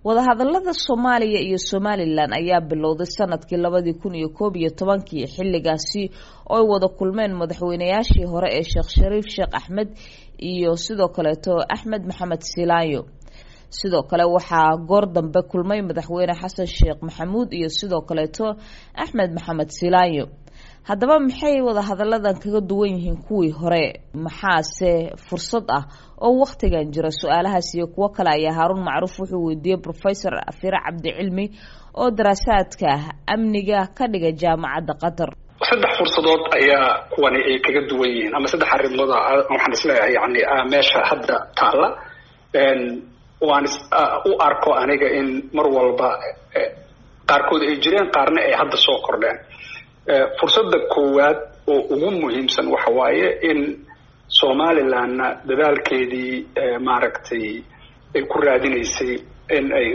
wadahadalada soomaaliya iyo somalilan ayaa bilowday sanadkii labadii kun iyo koob iyo tobankii xilligaasi oo ay wada kulmeen madaxweynayaashii hore ee sheekh shariif sheekh axmed iyo sidoo kaleeto axmed maxamed silaayo sidoo kale waxaa goor dambe kulmay madaxweyne xasan sheekh maxamuud iyo sidoo kaleeto axmed maxamed silaayo haddaba maxay wadahadaladan kaga duwan yihiin kuwii hore maxaase fursad ah oo wakhtigan jira su-aalahaas iyo kuwo kale ayaa haaruun macruuf wuxuu weydiiyey professor afire cabdicilmi oo daraasaadka amniga ka dhiga jaamacadda qatar saddex fursadood ayaa kuwani ay kaga duwan yihiin ama saddex arrimood waxaan isleeyahay yani meesha hadda taalla waan u arko aniga in mar walba qaarkood ay jireen qaarna ay hadda soo kordheen fursadda koowaad oo ugu muhiimsan waxa waaye in somalilandna dadaalkeedii maaragtay ay ku raadinaysay in ay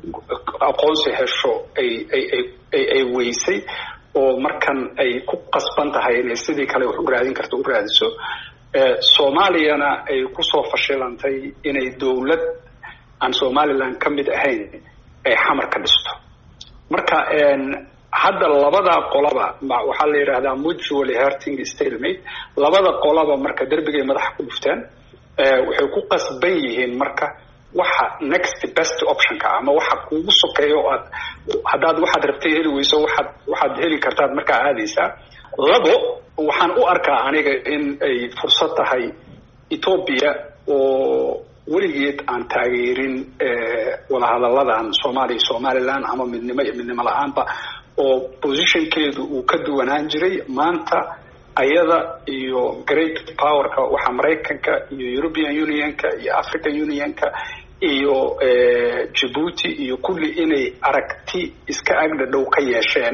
aqoonsi hesho ay ay ay ay weysay oo markan ay ku qasban tahay inay sidii kale wax u raadin karto u raadiso soomaaliyana ay kusoo fashilantay inay dowlad aan somaliland ka mid ahayn ay xamar ka dhisto marka hadda labada qolaba waxaa la yidhahdaa mutually hurting stalemate labada qolaba marka derbigay madaxa ku dhufteen waxay ku qasban yihiin marka waxa next best optionka ama waxa kuugu sokeeyo aad haddaad waxaad rabtay heli weyso waxaad waxaad heli kartaad markaa aadaysaa labo waxaan u arkaa aniga in ay fursad tahay ethoobia oo weligeed aan taageerin wadahadalladan soomaaliya somaliland ama midnimo iyo midnimo la-aanba oo positionkeedu uu ka duwanaan jiray maanta ayada iyo great powerka waxaa maraykanka iyo european unionka iyo african unionka iyo djibuuti iyo kulli inay aragti iska agdhadhow ka yeesheen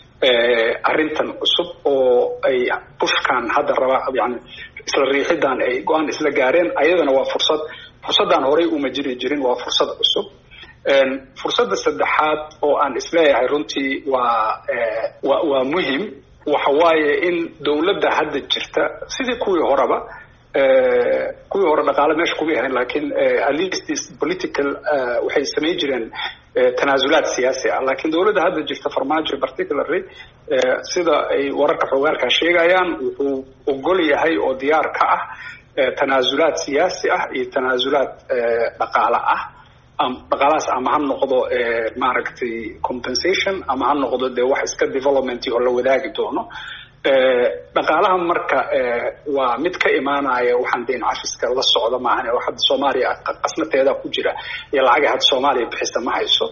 arrintan cusub oo ay bushkan hadda raba yani isla riixidan ay go-aan isla gaareen ayadana waa fursad fursaddan horey uma jiri jirin waa fursad cusub fursadda saddexaad oo aan isleeyahay runtii waa wa waa muhim waxa waaye in dowladda hadda jirta sidii kuwii horeba kuwii hore dhaqaale meesha kuma ahayn lakin at least political waxay samayn jireen tanaasulaad siyaasi ah lakin dowladda hadda jirta farmaajo particularly sida ay wararka xogaalkaa sheegayaan wuxuu ogol yahay oo diyaar ka ah tanaasulaad siyaasi ah iyo tanaasulaad dhaqaale ah dhaqaalahaas ama ha noqdo maaragtay compensation ama ha noqdo dee wax iska development oo la wadaagi doono dhaqaalaha marka waa mid ka imaanaya waxaan dayn cafiska la socda maahan oo hadda soomaaliya qasnateeda ku jira iyo lacagay hadda soomaaliya bixisa ma hayso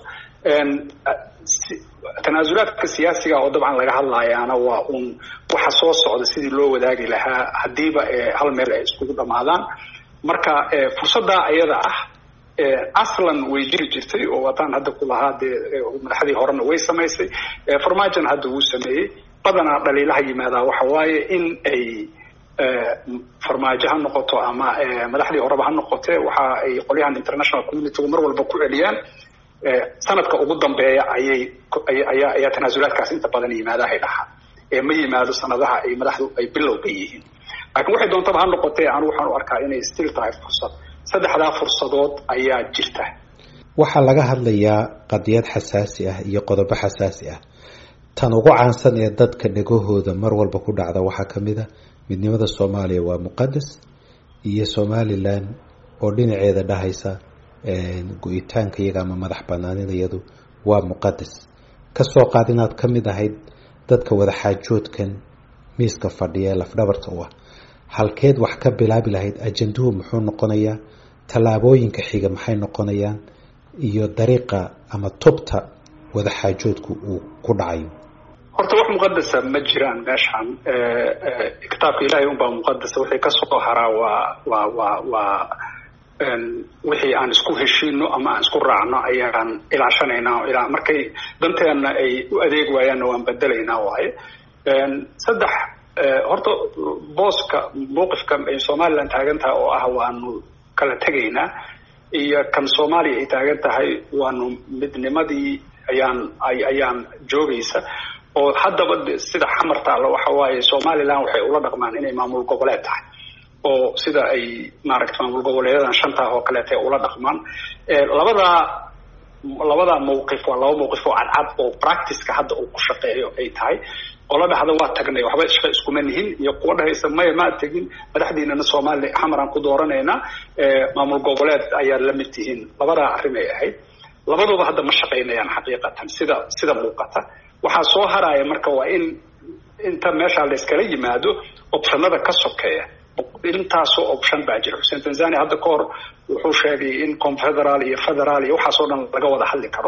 tanaasulaadka siyaasiga oo dabcan laga hadlayaana waa un waxa soo socda sidii loo wadaagi lahaa haddiiba hal meel ay iskugu dhamaadaan marka fursaddaa ayada ah aslan way jiri jirtay oo wataan hadda ku lahaa dee madaxdii horena way samaysay farmaajona hadda wuu sameeyey badanaa dhaliilaha yimaadaa waxa waaye in ay farmaajo ha noqoto ama madaxdii horeba ha noqote waxa ay qolyahan international communitygu mar walba ku celiyaan sanadka ugu dambeeya ayay ayaa ayaa tanaasulaadkaas inta badan yimaadahay dhahaa ee ma yimaado sanadaha ay madaxdu ay bilowga yihiin laakiin waxay doontaba ha noqotee anu waxaan u arkaa inay still tahay fursad saddexdaa fursadood ayaa jirta waxaa laga hadlayaa qadiyad xasaasi ah iyo qodobo xasaasi ah tan ugu caansan ee dadka dhegahooda mar walba ku dhacda waxaa ka mid a midnimada soomaaliya waa muqadas iyo somalilan oo dhinaceeda dhahaysa go-itaanka iyaga ama madax banaanidayadu waa muqadas kasoo qaad inaad ka mid ahayd dadka wadaxaajoodkan miiska fadhiya ee lafdhabarta u ah halkeed wax ka bilaabi lahayd ajanduhu muxuu noqonayaa tallaabooyinka xiga maxay noqonayaan iyo dariiqa ama tubta wadaxaajoodku uu ku dhacayo horta wax muqadasa ma jiraan meeshan kitaabka ilaahay unbaa muqadasa wixii kasoo haraa waa waa waa waa wixii aan isku heshiino ama aan isku raacno ayaan ilaashanaynaa ilaa markay danteena ay u adeeg waayaanna waan bedelaynaa waaye saddex horta booska mawqifka ay somaliland taagan tahay oo ah waanu kala tegaynaa iyo kan soomaaliya ay taagan tahay waanu midnimadii ayaan ayaan joogaysa oo haddaba sida xamar taalla waxa waaye somaliland waxay ula dhaqmaan inay maamul goboleed tahay oo sida ay maaragta maamul goboleedadan shantaa oo kaleeta ula dhaqmaan labadaa labada mawqif waa laba mawqif oo cadcad oo practiceka hadda uu ku shaqeeyo ay tahay qola dhahda waa tagnay waxba shaqa iskuma nihin iyo kuwa dhahaysa maya ma tegin madaxdiinana soomaaliya xamaraan ku dooranaynaa maamul goboleed ayaa la mid tihiin labadaa arrin ay ahayd labaduba hadda ma shaqaynayaan xaqiiqatan sida sida muuqata waxaa soo haraya marka waa in inta meeshaa la iskala yimaado optionada ka sokeeya intaasoo option baa jira xuseen tanzania hadda ka hor wuxuu sheegay in confederaal iyo federaal iyo waxaasoo dhan laga wada hadli karo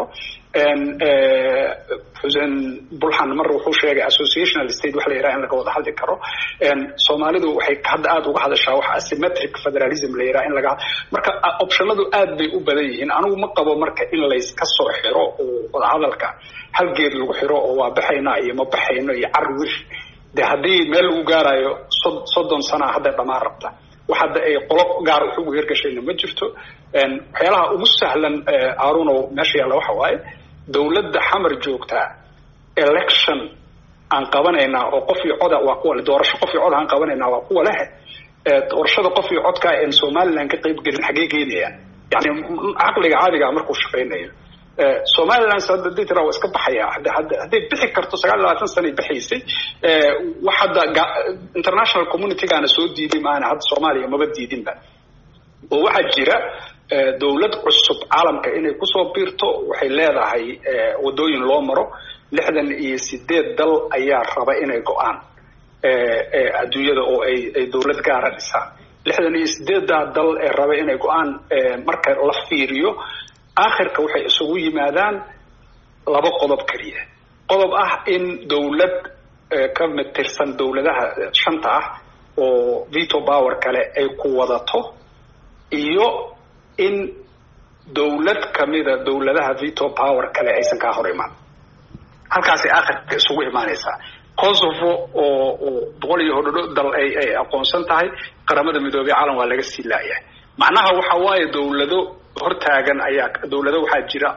xuseen bulxan mar wuxuu sheegay associational state wax la yiraha in laga wada hadli karo soomaalidu waxay hadda aada uga hadashaa wax asymmetric federalism la yiraha in laga marka optionadu aad bay u badan yihiin anigu ma qabo marka in layska soo xiro oo wadahadalka hal geed lagu xiro oo waa baxaynaa iyo ma baxayno iyo carwir de haddii meel lagu gaarayo soddon sana hadday dhamaan rabta wax hadda ay qolo gaar wax ugu hirgashayna ma jirto waxyaalaha ugu sahlan arunow meesha yaalla waxa waaye dawladda xamar joogtaa election aan qabanaynaa oo qof iyo coda waa kuwa doorasho qof iyo cod aan qabanaynaa waa kuwa leh doorashada qof iyo codkaa en somaliland ka qayb gelin xaggee geynayaan yani caqliga caadigaa markuu shaqaynayo somaliland hadii tira waa iska baxaya hadday bixi karto sagaal iyo labaatan sanay baxaysay wax hadda international communitygaana soo diiday maana hadda soomaaliya maba diidinba oo waxaa jira dawlad cusub caalamka inay kusoo biirto waxay leedahay wadooyin loo maro lixdan iyo sideed dal ayaa raba inay go-aan adduunyada oo ay ay dawlad gaara dhisaan lixdan iyo sideeddaa dal ee raba inay go-aan marka la fiiriyo aakhirka waxay isugu yimaadaan laba qodob keliya qodob ah in dawlad ka mid tirsan dawladaha shanta ah oo veto power kale ay ku wadato iyo in dawlad kamida dawladaha veto power kale aysan kaa hor imaan halkaasay aakhirka isugu imaanaysaa kosovo oo oo boqol iyo hodhodho dal ay ay aqoonsan tahay qaramada midoobey caalam waa laga sii laayahay macnaha waxa waaye dawlado hortaagan ayaa dawlado waxaa jira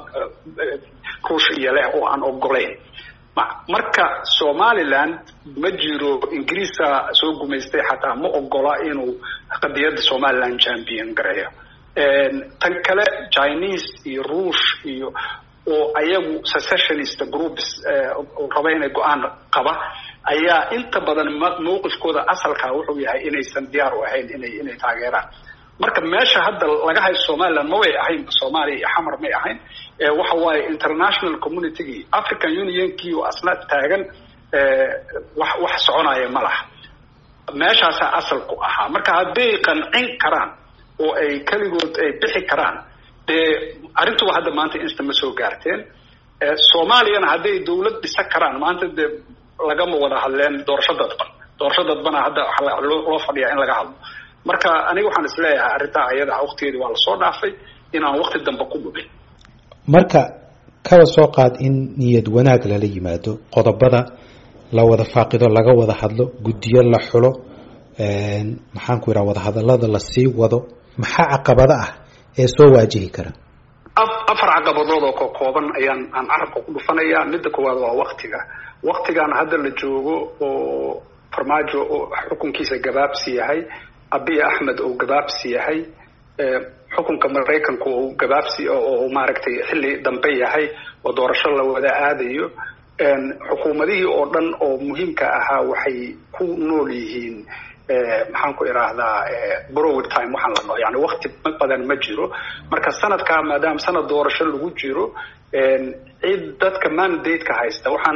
ruush iyo leh oo aan ogolayn marka somaliland ma jiro ingiriisa soo gumaystay xataa ma ogola inuu qadiyadda somaliland champion gareeyo tan kale chinese iyo ruush iyo oo ayagu secessionist groups raba inay go-aan qaba ayaa inta badan mawqifkooda asalka wuxuu yahay inaysan diyaar u ahayn inay inay taageeraan marka meesha hadda laga hayo somaliland ma way ahayn soomaaliya iyo xamar may ahayn waxa waaye international communitygii african unionkii oo asna taagan wax wax soconaya ma laha meeshaasaa asalku ahaa marka hadday qancin karaan oo ay keligood ay bixi karaan dee arrintuba hadda maanta insta ma soo gaarteen soomaaliyana hadday dawlad dhisa karaan maanta dee lagama wada hadleen doorasho dadban doorasho dadbana hadda loo fadhiyaa in laga hadlo marka aniga waxaan isleeyahay arrintaa ayada waqtigeedi waa lasoo dhaafay inaan waqti dambe ku dhumin marka kaba soo qaad in niyad wanaag lala yimaado qodobada la wada faaqido laga wada hadlo guddiyo la xulo maxaanku yidhaha wadahadalada lasii wado maxaa caqabado ah ee soo waajihi kara afar caqabadood oo kokooban ayaan aan carabka ku dhufanaya midda koowaad waa waktiga waktigan hadda la joogo oo farmaajo oo xukunkiisa gabaabsi yahay abiy axmed oo gabaabsi yahay xukunka maraykanku oo gabaabsi oo maaragtay xilli dambe yahay oo doorasho la wada aadayo xukuumadihii oo dhan oo muhiimka ahaa waxay ku nool yihiin maxaan ku idhaahdaa browid time waxaan la dhaho yani wakti badan ma jiro marka sanadkaa maadaama sanad doorasho lagu jiro cid dadka mandate-ka haysta waxaan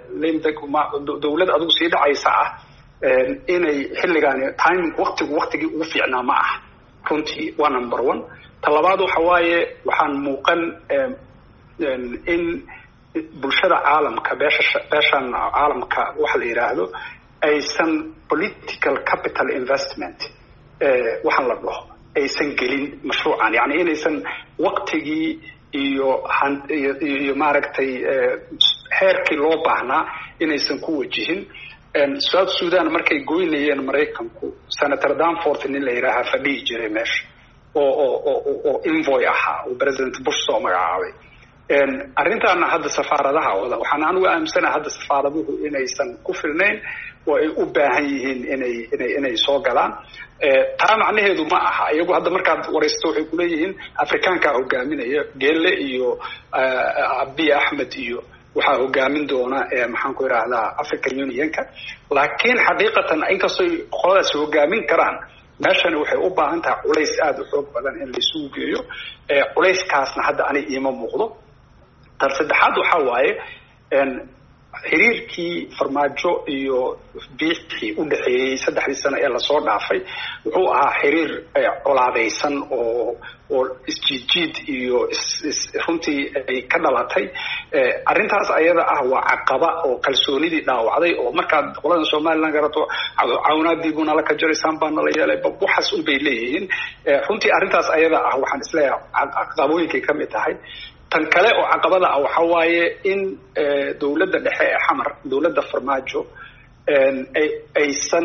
dawlad adigu sii dhacaysa ah inay xilligaani timing waktigu waktigii ugu fiicnaa ma aha runtii waa number one ta labaad waxa waaye waxaan muuqan in bulshada caalamka beesha beeshan caalamka waxa la yidhaahdo aysan political capital investment waxaan la dhaho aysan gelin mashruucan yani inaysan waktigii iyo iyo maaragtay heerkii loo baahnaa inaysan ku wajihin south sudan markay goynayeen maraykanku senator danfort nin la yidhaahaa fadhihi jiray meesha oo oo oo invoy ahaa oo president bush soo magacaabay arrintaana hadda safaaradaha wada waxaan anugu aaminsanaha hadda safaaraduhu inaysan ku filnayn oo ay u baahan yihiin inay inay inay soo galaan taa macnaheedu ma aha iyagu hadda markaad waraysto waxay kuleeyihiin afrikaankaa hogaaminaya geelle iyo abiy axmed iyo waxaa hogaamin doona maxaan ku idhaahdaa african unionka laakiin xaqiiqatan inkastoy qoladaas hogaamin karaan meeshani waxay u baahan tahay culays aada u xoog badan in laisugu geeyo culayskaasna hadda ani iima muuqdo tan saddexaad waxaa waaye xiriirkii farmaajo iyo biixii u dhexeeyey saddexdii sano ee lasoo dhaafay wuxuu ahaa xiriir colaadaysan oo oo isjiidjiid iyo runtii ay ka dhalatay arrintaas ayada ah waa caqaba oo kalsoonidii dhaawacday oo markaad qoladan somalilan garato cawnaadiibuu nala ka jaraysaan baa nala yeelay waxaas un bay leeyihiin runtii arrintaas ayada ah waxaan isleeyahay caqabooyinkay ka mid tahay tan kale oo caqabada ah waxa waaye in dawladda dhexe ee xamar dawladda farmaajo aysan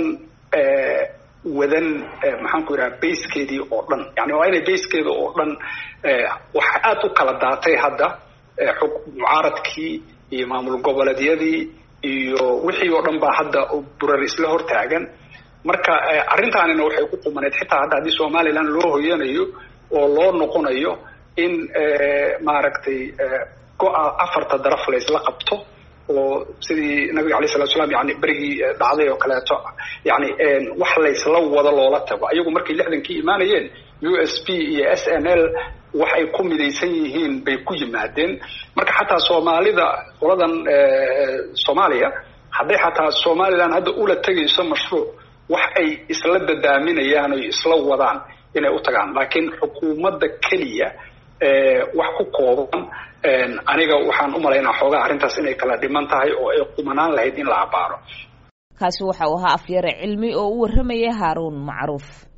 wadan maxaan ku yidhaha basekeedii oo dhan yani waa inay basekeeda oo dhan waxa aada u kala daatay hadda mucaaradkii iyo maamul goboleedyadii iyo wixii oo dhan baa hadda burar isla hortaagan marka arrintaanina waxay ku qumaneyd xitaa hadda haddii somaliland loo hoyanayo oo loo noqonayo in maaragtay go-a afarta daraf laysla qabto oo sidii nabiga alay salatu slam yani berigii dhacday oo kaleeto yani wax laysla wado loola tago ayagu markay lixdankii imaanayeen u s p iyo s n l wax ay ku midaysan yihiin bay ku yimaadeen marka xataa soomaalida qoladan soomaaliya hadday xataa somaliland hadda ula tegayso mashruuc wax ay isla dadaaminayaan oy isla wadaan inay u tagaan laakiin xukuumadda keliya wax ku kooban aniga waxaan u malaynaa xoogaa arrintaas inay kala dhiman tahay oo ay qumanaan lahayd in la abaaro kaasi waxa uu ahaa afyare cilmi oo u warramaya haaruun macruuf